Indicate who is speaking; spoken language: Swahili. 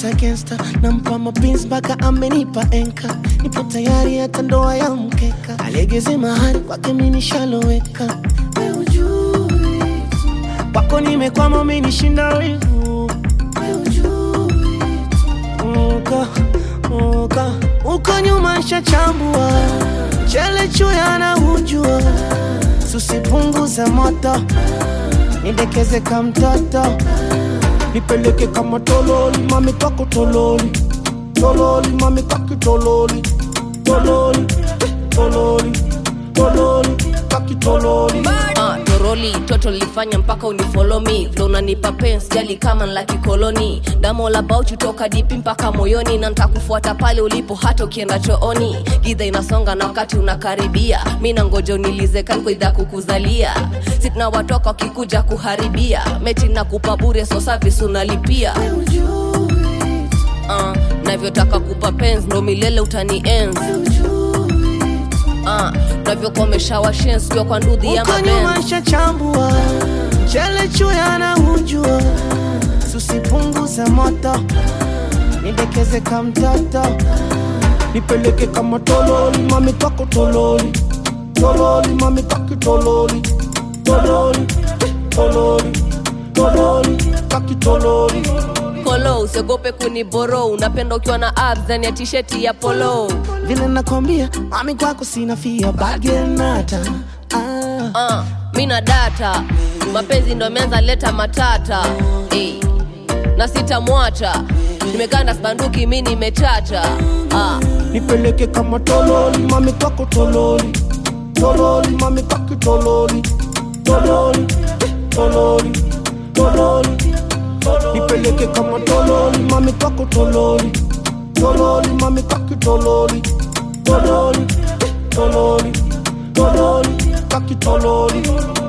Speaker 1: kabisa gangsta nampa mapins mpaka amenipa enka nipo tayari hata ndoa ya mkeka aliegeze mahari kwake minishaloweka We ujui tu. kwako nimekwama umenishinda wivu We ujui tu. uko uko uko nyuma shachambua chele chuya na hujua susipunguze moto nidekeze ka mtoto nipeleke kama tololi mami kwako tololi tololi mami kwaki tololi tololi tololi tololi kwaki tololi
Speaker 2: Ah, toroli toto lifanya mpaka unifolo me vile unanipa pens jali kama la kikoloni damo la bauchu toka dipi mpaka moyoni na ntakufuata pale ulipo hata ukienda chooni gidha inasonga na wakati unakaribia mi na ngoja unilize kankoidha kukuzalia sitna watoka wakikuja kuharibia meti na kupa bure so service unalipia uh, navyotaka kupa pens ndo milele utani ens uh, navyokomesha washens kiwa kwa ndudhi ya
Speaker 1: uko
Speaker 2: mabenz
Speaker 1: nyuma shachambua chele chuya na hujua susipunguze moto nidekeze ka mtoto nipeleke kama tololi mami kwako tololi tololi mami kwaki tololi tololi tololi tololi kwaki tololi
Speaker 2: kolo usiogope kuniboro unapenda ukiwa na abs ndani ya tisheti ya polo
Speaker 1: vile nakwambia mami kwako sina fia bagenata ah.
Speaker 2: uh, mi na data mapenzi ndo ameanza leta matata hey. na sitamwacha nimeganda sbanduki mi nimechacha ah.
Speaker 1: nipeleke kama tololi mami kwako tololi tololi mami kwaki tololi tololi tololi tololi nipeleke kama tololi mami kwako tololi tololi mami kwaki tololi tololi tololi tololi kwaki tololi